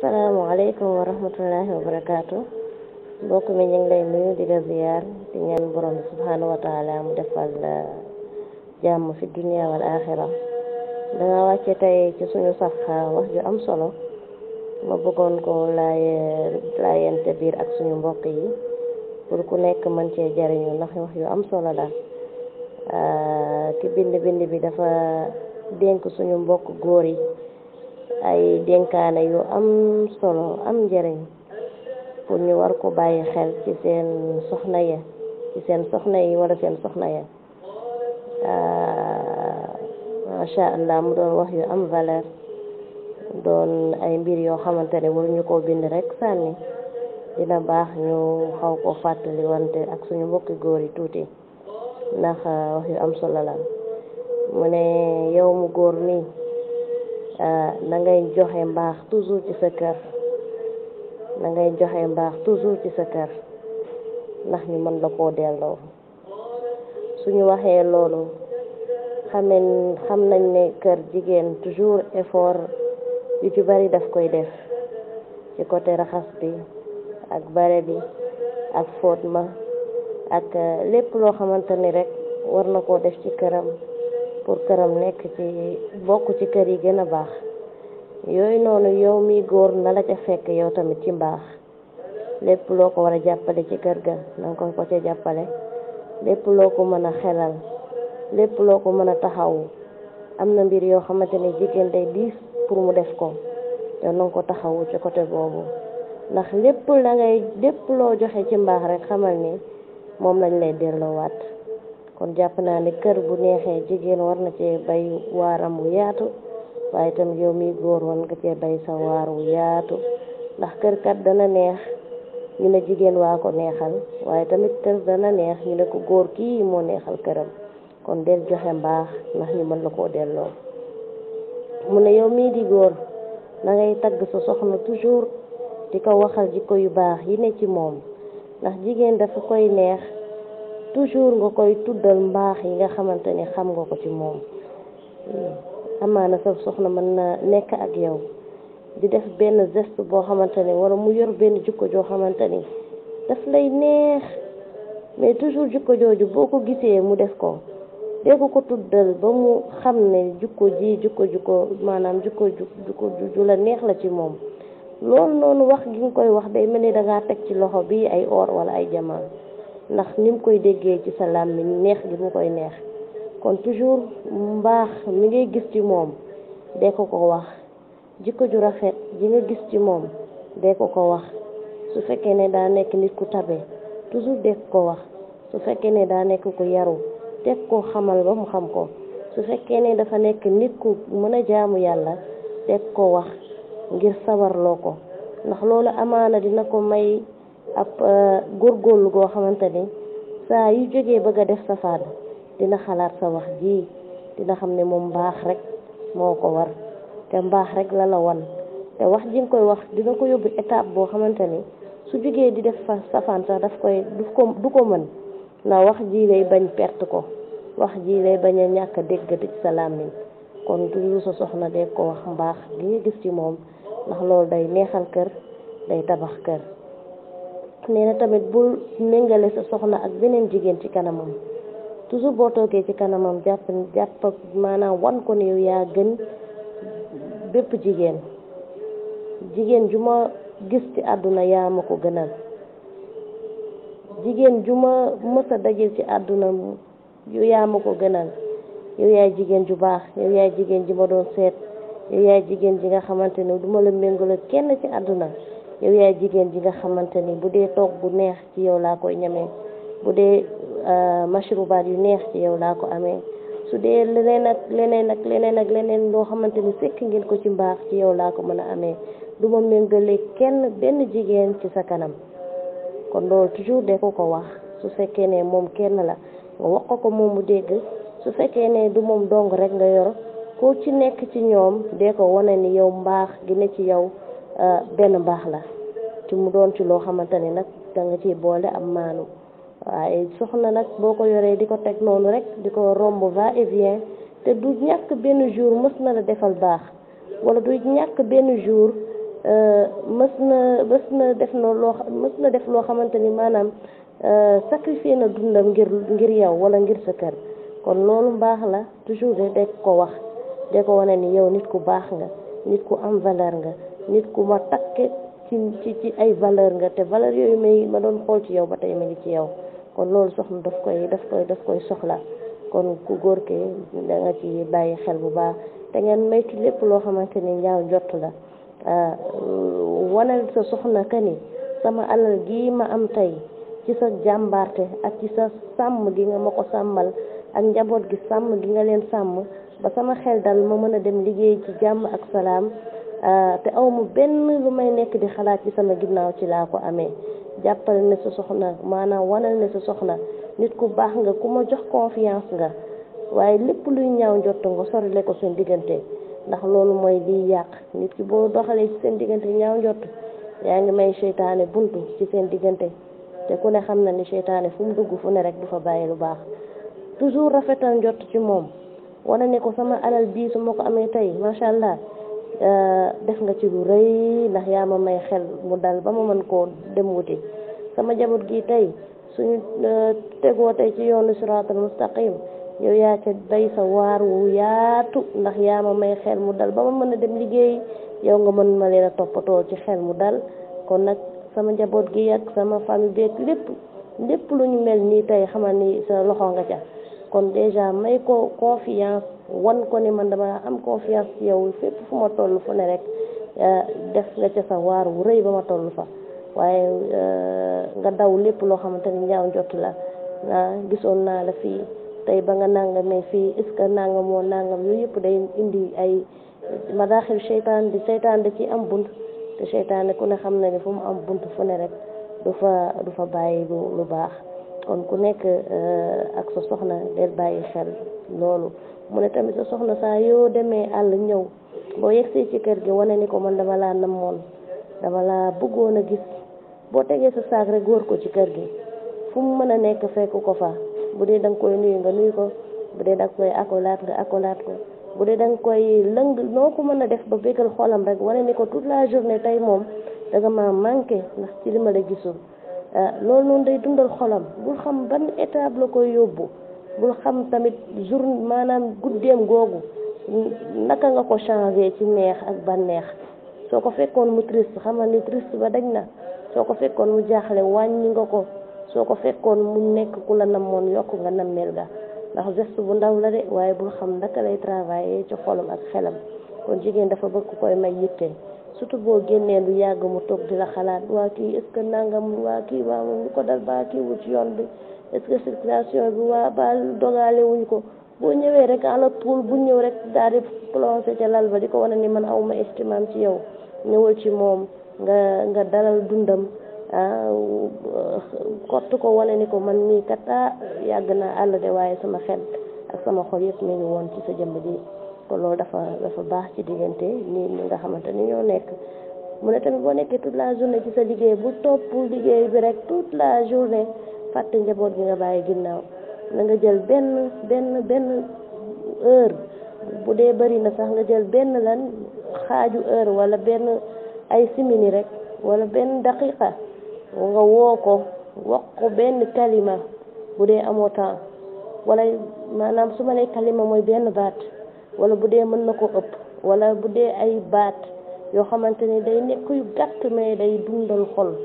asalaamaaleykum wa rahmatullahi wa barakaatu mbokk mi ñu ngi lay nuyu di la ziyaar di ñaan borom bi subhanahu wa taala mu defal la jàmm fi dunia wal axira danga wàcce tey ci suñu safa wax ju am solo ma bëggoon ko laaye laayante biir ak suñu mbokk yi pour ku nekk mën cee jariñu ndax wax yu am solo la ki bind bind bi dafa dénk suñu mbokk góor yi ay dénkaane yu am solo am njëriñ pour ñu war ko bàyyi xel ci seen soxna ya ci seen soxna yi wala seen soxna ya macha allah mu doon wax yu am valeur doon ay mbir yoo xamante ne waruñu koo bind rek sànni dina baax ñu xaw ko fàttali wante ak suñu mbokki góor yi tuuti ndax wax yu am solo la mu ne yow mu góor nii na ngay joxe mbaax toujours ci sa kër na ngay joxe mbaax toujours ci sa kër ndax ñu mën la koo delloo suñu waxee loolu xamen xam nañ ne kër jigéen toujours effort yu ci bari daf koy def ci côté raxas bi ak bare bi ak fóot ma ak lépp loo xamante ni rek war na koo def ci këram pour këram nekk ci bokk ci kër yi gën a baax yooyu noonu yow mi góor na la ca fekk yow tamit ci mbaax lépp loo ko war a jàppale ci kër ga na nga ko ko ca jàppale lépp loo ko mën a xelal lépp loo ko mën a taxawu am na mbir yoo xamante ne jigéen day diis pour mu def ko yow na nga ko taxawu ci côté boobu ndax lépp la ngay lépp loo joxe ci mbaax rek xamal ni moom lañ lay delloowaat kon jàpp naa ne kër bu neexee jigéen war na cee bay waaram wu yaatu waaye tamit yow mi góor war nga cee bay sa waar wu yaatu ndax kër kat dana neex ñu ne jigéen waa ko neexal waaye tamit kër dana neex ñu ne ko góor kii moo neexal këram kon del joxe mbaax ndax ñu mën la koo delloo mu ne yow mii di góor na ngay tagg sa soxna toujours di ko waxal jikko yu baax yi ne ci moom ndax jigéen dafa koy neex toujours nga koy tuddal mbaax yi nga xamante ni xam nga ko ci moom amaana sa soxna mën na nekk ak yow di def benn geste boo xamante ni wala mu yor benn jikko joo xamante ni daf lay neex mais toujours jikko jooju boo ko gisee mu def ko dee ko ko tuddal ba mu xam ne jikko ji jikko jikko maanaam jikko jikko ju la neex la ci moom loolu noonu wax gi nga koy wax day mel ni dangaa teg ci loxo bi ay or wala ay jamaan ndax ni mu koy déggee ci sa làmmiñ neex gi mu koy neex kon toujours mbaax mi ngay gis ci moom dee ko ko wax jikko ju rafet ji nga gis ci moom dee ko ko wax su fekkee ne daa nekk nit ku tabe toujours dee ko wax su fekkee ne daa nekk ku yaru teg ko xamal ba mu xam ko su fekkee ne dafa nekk nit ku mën a jaamu yàlla teg ko wax ngir sawarloo ko ndax loolu amaana dina ko may ab góorgóorlu goo xamante ni saa yu jógee bëgg a def safaan dina xalaat sa wax ji dina xam ne moom mbaax rek moo ko war te mbaax rek la la wan te wax ji nga koy wax dina ko yóbbu étape boo xamante ni su jógee di def fa safaan sax daf koy du ko du ko mën na wax ji lay bañ perte ko wax ji lay bañ a ñàkk a déggati ci sa làmmiñ kon toujours sa soxna de ko wax mbaax gi nga gis ci moom ndax loolu day neexal kër day tabax kër nee na tamit bul méngale sa soxna ak beneen jigéen ci kanamam toujours boo toogee ci kanamam jàpp jàpp maanaam wan ko ne yow yaa gën bépp jigéen jigéen ju ma gis ci àdduna yaa ma ko gënal jigéen ju ma mës a dajil ci àdduna yow yaa ma ko gënal yow yaay jigéen ju baax yow yaay jigéen ji ma doon seet yow yaay jigéen ji nga xamante ni du ma la méngale kenn ci àdduna yow yaay jigéen ji nga xamante ni bu dee toog bu neex ci yow laa koy ñamee bu dee mashrubaat yu neex ci yow laa ko amee su dee leneen ak leneen ak leneen ak leneen loo xamante ni sekk ngeen ko ci mbaax ci yow laa ko mën a amee du ma méngale kenn benn jigéen ci sa kanam kon loolu toujours de ko ko wax su fekkee ne moom kenn la nga wax ko ko moom mu dégg su fekkee ne du moom dong rek nga yor ko ci nekk ci ñoom dee ko wane ni yow mbaax gi ne ci yow benn mbaax la ci mu doon ci loo xamante ni nag da nga ciy boole am maanu waaye soxna nag boo ko yoree di ko teg noonu rek di ko romb va et vient te du ñàkk benn jour mës na la defal baax wala du ñàkk benn jour mës na mës na def na loo mës na def loo xamante ni maanaam sacrifier na dundam ngir ngir yow wala ngir sa kër kon loolu mbaax la toujours de de ko wax de ko wane ni yow nit ku baax nga nit ku am valeur nga nit ku ma takke ci ci ci ay valeur nga te valeur yooyu may ma doon xool ci yow ba tey ma ngi ci yow kon loolu soxna daf koy daf koy daf koy soxla kon ku góor ke da nga ci bàyyi xel bu baax te ngeen maytu lépp loo xamante ni ñaaw jot la wanal sa soxna ka ni sama alal gii ma am tey ci sa jàmbaarte ak ci sa sàmm gi nga ma ko sàmmal ak njaboot gi sàmm gi nga leen sàmm ba sama xel dal ma mën a dem liggéey ci jàmm ak salaam te aw ma benn lu may nekk di xalaat ci sama ginnaaw ci laa ko amee jàppale ne sa soxna maanaam wanal ne sa soxna nit ku baax nga ku ma jox confiance nga waaye lépp luy ñaaw njott nga sorile ko seen diggante ndax loolu mooy liy yàq nit ki boo doxalee ci seen diggante ñaaw njott yaa ngi may seytaane buntu ci seen diggante te ku ne xam na ni seytaane fu mu dugg fu ne rek du fa bàyyi lu baax toujours rafetal njott ci moom wane ne ko sama alal bii su ma ko amee tey macha allah def nga ci lu rëy ndax yaa ma may xel mu dal ba ma mën koo dem wuti sama jaboot gi tey suñu tegoo tey ci yoonu siraatal mustaqim yow yaa ca bay sa waar wu yaatu ndax yaa ma may xel mu dal ba ma mën a dem liggéey yow nga mën ma leen a toppatoo ci xel mu dal kon nag sama njaboot gi ak sama famille beeg lépp lépp lu ñu mel nii tey xamal ni sa loxo nga ca kon déjà may ko confiance wan ko ni man dama am confiance ci yow fépp fu ma toll fu ne rek def nga ca sa waar wu rëy ba ma toll fa waaye nga daw lépp loo xamante ni ñaaw njott la gisoon naa la fii tey ba nga nangamee fii est ce que nangam moo nangam yooyu yëpp day indi ay madaaxil seytaan di seytaan da ci am bunt te seytaane ku ne xam na ni fu mu am bunt fu ne rek du fa du fa bàyyi lu lu baax kon ku nekk ak sa soxna del bàyyi xel loolu mu ne tamit sa soxna saa yoo demee àll ñëw boo yegsee ci kër gi wane ni ko man dama laa namoon dama laa bëggoon a gis boo tegee sa saak rek góor ko ci kër gi fu mu mën a nekk fekk ko fa bu dee da nga koy nuyu nga nuyu ko bu dee da nga koy akolaat nga akolaat ko bu dee da nga koy lëng noo ko mën a def ba bégal xolam rek wane ni ko toute la journée tey moom da nga ma manqué ndax ci li ma la gisul loolu noonu day dundal xolam bul xam ban étape la koy yóbbu bul xam tamit jour maanaam guddeem googu naka nga ko changé ci neex ak bànneex soo ko fekkoon mu triste xamal ni triste ba dañ na soo ko fekkoon mu jaaxle wàññi nga ko soo ko fekkoon mu nekk ku la namoon yokk nga nammeel ga ndax geste bu ndaw la de waaye bul xam naka lay travailler ci xolam ak xelam kon jigéen dafa bëgg ku koy may yitte surtout boo génnee lu yàgg mu toog di la xalaat waa kii est ce que nangam waa kii waa moom lu ko dal baa kii wu ci yoon bi est ce que circulation bi waa ba dogaale wuñ ko boo ñëwee rek ala poul bu ñëw rek daal di plongé ca lal ba di ko wane ni man awma estimam ci yow ñëwal ci moom nga nga dalal dundam ah kott ko wane ni ko man mii kat ah yàgg naa àll de waaye sama xel ak sama xol yëpp mi ngi woon ci sa jëmm ji kon loolu dafa dafa baax ci diggante nii ñi nga xamante ni ñoo nekk mu ne tamit boo nekkee toute la journée ci sa liggéey bu topp liggéey bi rek toute la journée fàtte njaboot gi nga bàyyi ginnaaw na nga jël benn benn benn heure bu dee bëri na sax nga jël benn lan xaaju heure wala benn ay simini rek wala benn daqiqa nga woo ko wax ko benn kalima bu dee amoo temps wala maanaam su ma nee kalima mooy benn baat wala bu dee mën na ko ëpp wala bu dee ay baat yoo xamante ni day nekk yu gàtt mais day dundal xol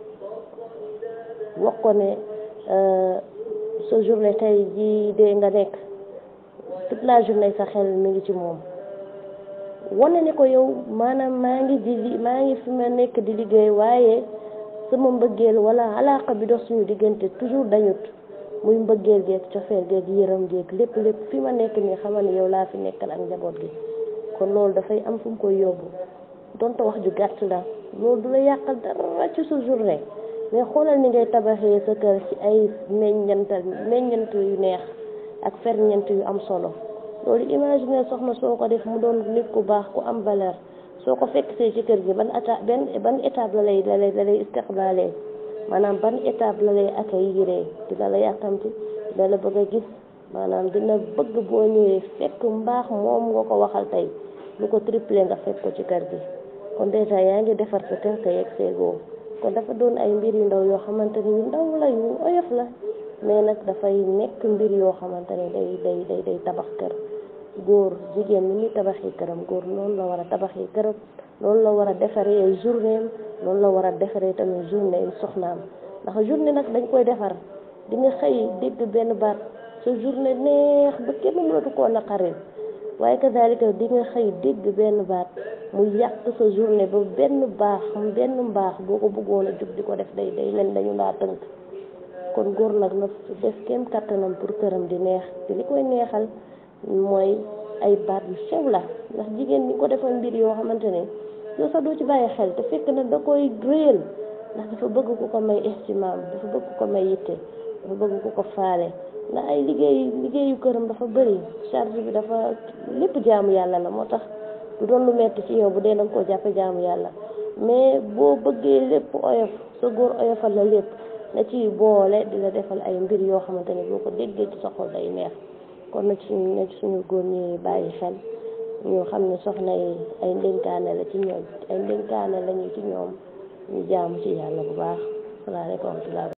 wax ko ne sa journée tey jii de nga nekk toute la journée sa xel mi ngi ci moom wane ne ko yow maanaam maa ngi di maa ngi fi ma nekk di liggéey waaye sama mbëggeel wala alaaka bi dox suñu diggante toujours dañut muy mbëggeel geeg cofeel geeg yëram geeg lépp lépp fi ma nekk nii xamal ni yow laa fi nekkal ak njaboot gi kon loolu dafay am fu mu koy yóbbu donte wax ju gàtt la loolu du la yàqal dara ci sa journée mais xoolal ni ngay tabaxee sa kër ci ay meññantal meññant yu neex ak ferñeent yu am solo loolu imaginer soxna soo ko def mu doon nit ku baax ku am valeur soo ko fekk see ci kër gi ban étape benn ban étape la lay la lay la lay istiqbaalee maanaam ban étape la lay accueillir dina la yàkkamti dina la bëgg a gis maanaam dina bëgg boo ñëwee fekk mbaax moom nga ko waxal tey lu ko triplé nga fekk ko ci kër gi kon dèjà yaa ngi defar sa kër te yegg seegoo kon dafa doon ay mbir yu ndaw yoo xamante ni yu ndaw la yu oyof la mais nag dafay nekk mbir yoo xamante ni day day day day tabax kër góor jigéen ni muy tabaxee këram góor noonu la war a tabaxee këram loolu la war a defaree journée am loolu la war a defaree tamit journée soxnaam ndax journée nag dañ koy defar di nga xëy dégg benn baat sa journée neex ba kenn mënatu koo naqaril waaye kazalika di nga xëy dégg benn baat mu yàq sa journée ba benn baax benn mbaax boo ko bëggoon a jug di ko def day day mel dañu laa tënk kon góor nag na def kem kattanam pour këram di neex te li koy neexal mooy ay baat yu sew la ndax jigéen ñi ko defal mbir yoo xamante ne yow sax doo ci bàyyi xel te fekk na da koy réel ndax dafa bëgg ku ko may estimaam dafa bëgg ku ko may yitte dafa bëgg ku ko faale ndax ay liggéey liggéeyu këram dafa bëri charge bi dafa lépp jaamu yàlla la moo tax du doon lu metti ci yow bu dee da nga koo jàppe jaamu yàlla mais boo bëggee lépp oyof sa góor oyofal la lépp na ci boole di la defal ay mbir yoo xamante ne boo ko déggee ci sa xol day neex kon na ci na ci suñu góor ñi bàyyi xel ñu xam ne soxna yi ay ndénkaane la ci ñoom ay ndénkaane lañu ci ñoom ñu jaamu ci yàlla bu baax salaamaaleykum wa rahmatulah